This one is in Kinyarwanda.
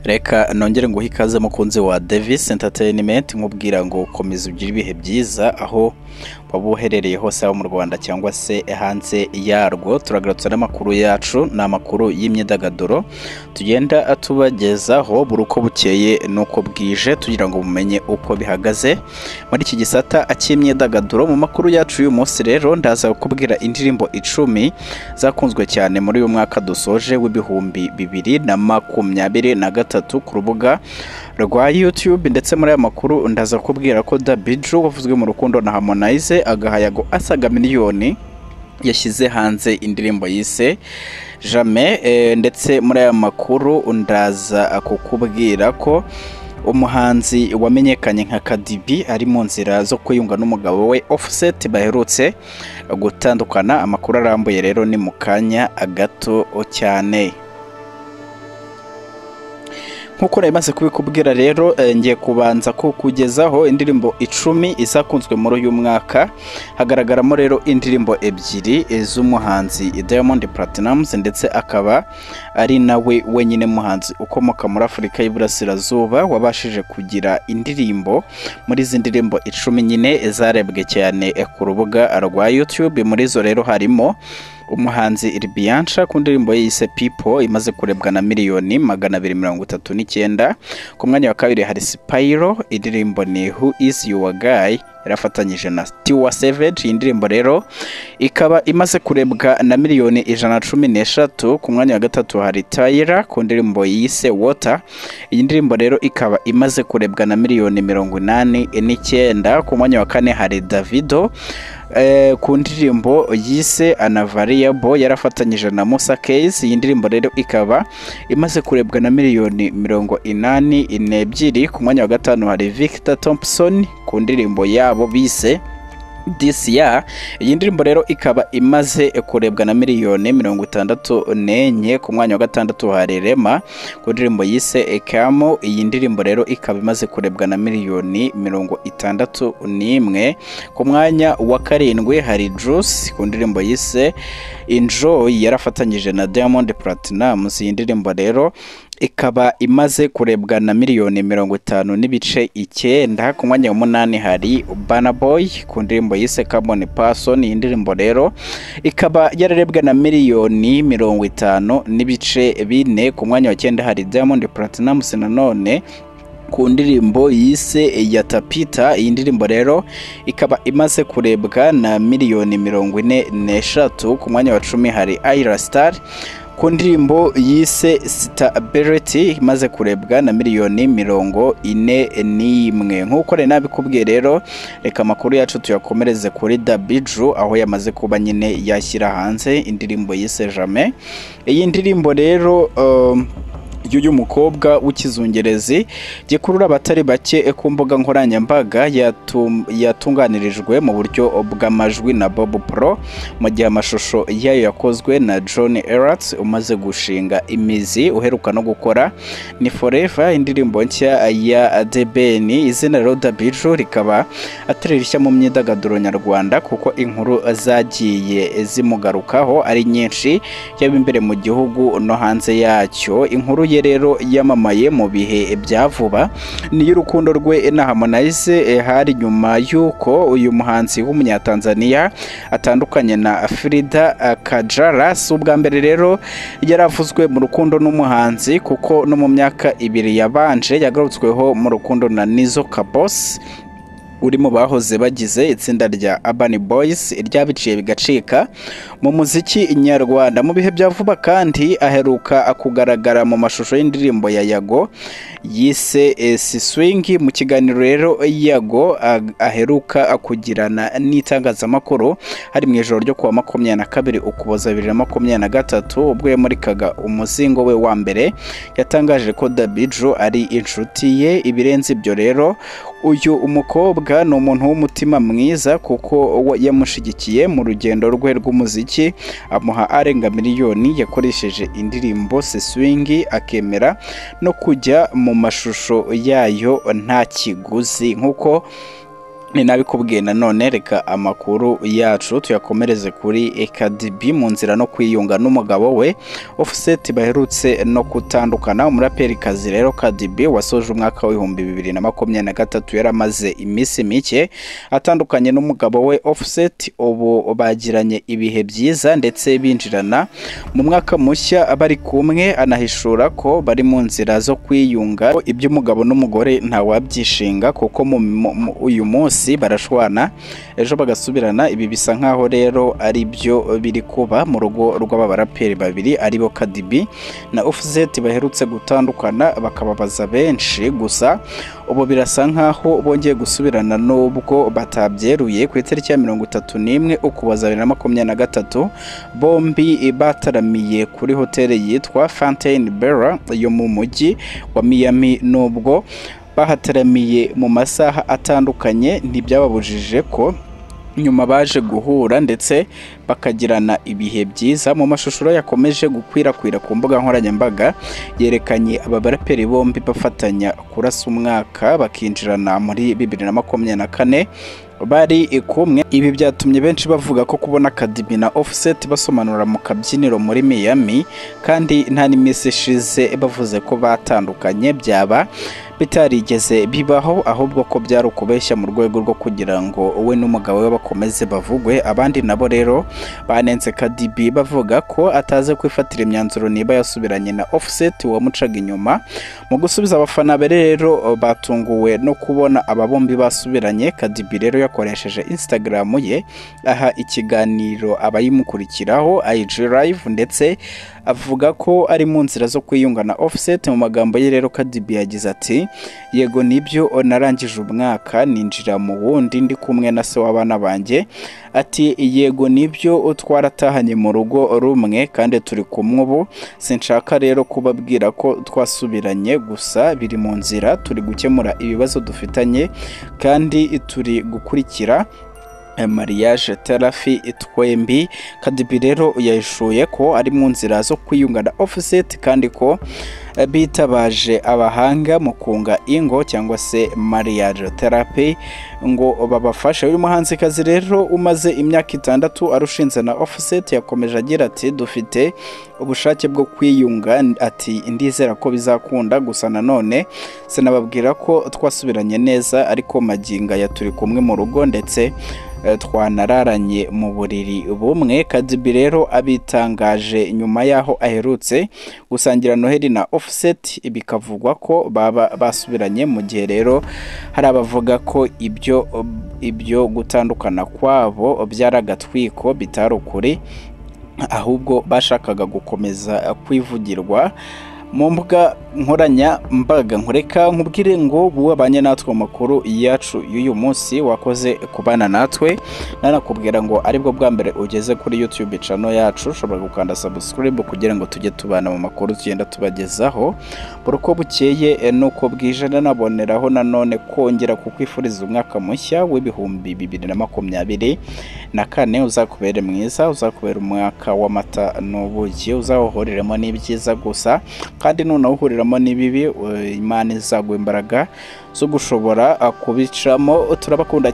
reka nongere nguhe ikaze mukunzi wa davis entertainment nkubwira ngo ukomeze ugire ibihe byiza aho waba uherereye hose haba mu rwanda cyangwa se hanze yarwo turagarutsa n'amakuru yacu ni amakuru y'imyidagaduro tugenda tubagezaho buri uko bukeye n'uko bwije tugira ngo mumenye uko bihagaze muri iki gisata cy'imyidagaduro mu makuru yacu y'uyu munsi rero ndaza kukubwira indirimbo icumi zakunzwe cyane muri uyu mwaka dusoje w'ibihumbi bibiri na makumyabiri na gatatu ku rubuga rwa YouTube ndetse muri aya makuru ndaza kubwira ko Dabiju wavuzwe mu rukundo na Harmonize agahayago asaga miliyoni yashyize hanze indirimbo yise Jamais eh, ndetse muri aya makuru ndaza kukubwira ko umuhanzi wamenyekanye nka Kadibi ari mu nzira zo kwiyunga n'umugabo we Offset baherutse gutandukana amakuru arambuye rero ni mu kanya gato cyane nk'uko nabimaze kubikubwira rero eh, ngiye kubanza ko kugezaho indirimbo icumi izakunzwe muri uyu mwaka hagaragaramo rero indirimbo ebyiri z'umuhanzi Diamond Platnumz ndetse akaba ari nawe wenyine muhanzi ukomoka muri Afurika y'Iburasirazuba wabashije kugira indirimbo muri izi ndirimbo icumi nyine zarebwe cyane eh, ku rubuga rwa YouTube muri zo rero harimo umuhanzi Iribiyanca ku ndirimbo ye yise People imaze kurebwa na miliyoni magana abiri mirongo itatu n'icyenda ku mwanya wa kabiri hari Spyro indirimbo ni Who is your guy yarafatanyije na Tiwa Savage iyi ndirimbo rero ikaba imaze kurebwa na miliyoni ijana na cumi n'eshatu ku mwanya wa gatatu hari Tyra ku ndirimbo yise Water iyi ndirimbo rero ikaba imaze kurebwa na miliyoni mirongo inani n'icyenda ku mwanya wa kane hari Davido eh, ku ndirimbo yise Anavariable yarafatanyije na Musa Case iyi ndirimbo rero ikaba imaze kurebwa na miliyoni mirongo inani n'ebyiri ku mwanya wa gatanu hari Victor Thompson ku ndirimbo yabo bise This year iyi ndirimbo rero ikaba imaze kurebwa na miliyoni mirongo itandatu n'enye ku mwanya wa gatandatu hari Rema ku ndirimbo yise Ekamo iyi ndirimbo rero ikaba imaze kurebwa na miliyoni mirongo itandatu n'imwe ku mwanya wa karindwi hari Juice ku ndirimbo yise Enjoy yarafatanyije na Diamond Platnumz iyi ndirimbo rero ikaba imaze kurebwa na miliyoni mirongo itanu n'ibice icyenda ku mwanya w'umunani hari Burna Boy ku ndirimbo yise Carbon Person iyi ndirimbo rero ikaba yararebwe na miliyoni mirongo itanu n'ibice bine ku mwanya wa cyenda hari Diamond Platnumz nanone ku ndirimbo yise ya tapita iyi ndirimbo rero ikaba imaze kurebwa na miliyoni mirongo ine n'eshatu ku mwanya wa cumi hari Ayra Star ku ndirimbo yise sitabiriti imaze kurebwa na miliyoni mirongo ine n'imwe nk'uko rero nabikubwiye rero reka amakuru yacu tuyakomereze kuri dabiju aho yamaze kuba nyine yashyira hanze indirimbo yise jame iyi ndirimbo rero um, y'uyu mukobwa w'ikizungerezi gikurura abatari bake ku mbuga nkoranyambaga yatunganirijwe mu buryo bw'amajwi na Bob Pro mu gihe amashusho yayo yakozwe na John Eratz umaze gushinga imizi uheruka no gukora ni Forever indirimbo nshya ya The Ben izina rero Dabiju rikaba atari rishya mu myidagaduro nyarwanda kuko inkuru zagiye zimugarukaho ari nyinshi yaba imbere mu gihugu no hanze yacyo inkuru ye rero yamamaye mu bihe bya vuba ni y'urukundo rwe na Harmonize hari nyuma y'uko uyu muhanzi w'umunyatanzania atandukanye na Frida Kajala si ubwa mbere rero yaravuzwe mu rukundo n'umuhanzi kuko no mu myaka ibiri yabanje yagarutsweho mu rukundo na Nizo Kabos uri mu bahoze bagize itsinda rya Urban Boys ryabiciye bigacika mu muziki nyarwanda mu bihe bya vuba kandi aheruka kugaragara mu mashusho y'indirimbo ya Yago yise Siswing mu kiganiro rero Yago aheruka kugirana n'itangazamakuru hari mu ijoro ryo kuwa makumyabiri na kabiri ukuboza bibiri na makumyabiri na gatatu ubwo yamurikaga umuzingo we wa mbere yatangaje ko Dabijo ari inshuti ye ibirenze ibyo rero uyu umukobwa ni umuntu w'umutima mwiza kuko yamushigikiye mu rugendo rwe rw'umuziki amuha arenga miliyoni yakoresheje indirimbo seswingi akemera no kujya mu mashusho yayo nta kiguzi nk'uko ninabikubwiye nanone reka amakuru yacu tuyakomereze kuri kadibi mu nzira no kwiyunga n'umugabo we ofuseti baherutse no gutandukana umuraperikazi rero kadibi wasoje umwaka w'ibihumbi bibiri na makumyabiri na gatatu yari amaze iminsi mike atandukanye n'umugabo we ofuseti ubu bagiranye ibihe byiza ndetse binjirana mu mwaka mushya bari kumwe anahishura ko bari mu nzira zo kwiyunga iby'umugabo n'umugore ntawabyishinga kuko mu- mu- mu- uyu munsi munsi barashwana ejo bagasubirana ibi bisa nk'aho rero ari byo biri kuba mu rugo rw'aba baraperi babiri aribo kadibi na ofuzeti baherutse gutandukana bakababaza benshi gusa ubu birasa nk'aho bongeye gusubirana n'ubwo batabyeruye ku itariki ya mirongo itatu n'imwe ukuboza bibiri na makumyabiri na gatatu bombi bataramiye kuri hoteli yitwa Fountain Bella yo mu mujyi wa Miami nubwo bahataramiye mu masaha atandukanye ntibyababujije ko nyuma baje guhura ndetse bakagirana ibihe byiza mu mashusho yakomeje gukwirakwira ku mbuga nkoranyambaga yerekanye aba baraperi bombi bafatanya kurasa umwaka bakinjirana muri bibiri na makumyabiri na kane bari kumwe ibi byatumye benshi bavuga ko kubona Academy na Offset basomanura mu kabyiniro muri Miami kandi nta n'iminsi ishize bavuze ko batandukanye byaba bitarigeze bibaho ahubwo ko byari ukubeshya mu rwego rwo kugira ngo we n'umugabo we bakomeze bavugwe abandi nabo rero banenze kadibi bavuga ko ataze kwifatira imyanzuro niba yasubiranye na offset wamucaga inyuma mu gusubiza abafana be rero batunguwe no kubona aba bombi basubiranye kadibi rero yakoresheje instagram ye aha ikiganiro abayimukurikiraho IG live ndetse avuga ko ari mu nzira zo kwiyunga na offset mu magambo ye rero kadibi yagize ati yego nibyo narangije umwaka ninjira mu wundi ndi kumwe na se w'abana banjye ati yego nibyo twaratahanye mu rugo rumwe kandi turi kumwe ubu sinshaka rero kubabwira ko twasubiranye gusa biri mu nzira turi gukemura ibibazo dufitanye kandi turi gukurikira mariage terafi twembi kadibi rero yahishuye ko ari mu nzira zo kwiyunga na offset kandi ko eh, bitabaje abahanga mu kunga ingo cyangwa se mariage therapy ngo babafashe uyu muhanzikazi rero umaze imyaka itandatu arushinze na offset yakomeje agira ati dufite ubushake bwo kwiyunga ati ndizera ko bizakunda gusa nanone sinababwira ko twasubiranye neza ariko maginga ya turi kumwe mu rugo ndetse eh, twanararanye mu buriri bumwe kadibi rero abitangaje nyuma y'aho aherutse gusangira noheli na offset bikavugwa ko baba basubiranye mu gihe rero hari abavuga ko ibyo ibyo gutandukana kwabo byari agatwiko bitari ukuri ahubwo bashakaga gukomeza kwivugirwa mu mbuga nkoranyambaga nkureka nkubwire ngo wabanye natwe mu makuru yacu y'uyu munsi wakoze kubana natwe nanakubwira ngo aribwo bwa mbere ugeze kuri YouTube channel yacu ushobora gukanda subscribe kugira ngo tujye tubana mu makuru tugenda tubagezaho buri uko bukeye eh, n'uko bwije nanaboneraho nanone kongera kukwifuriza umwaka mushya w'ibihumbi bibiri na makumyabiri na kane uzakubere mwiza uzakubera umwaka w'amata n'ubuki uzawuhuriremo n'ibyiza gusa kandi nunawuhuriramo n'ibibi eh, imana izaguha imbaraga zo gushobora eh, kubicamo turabakunda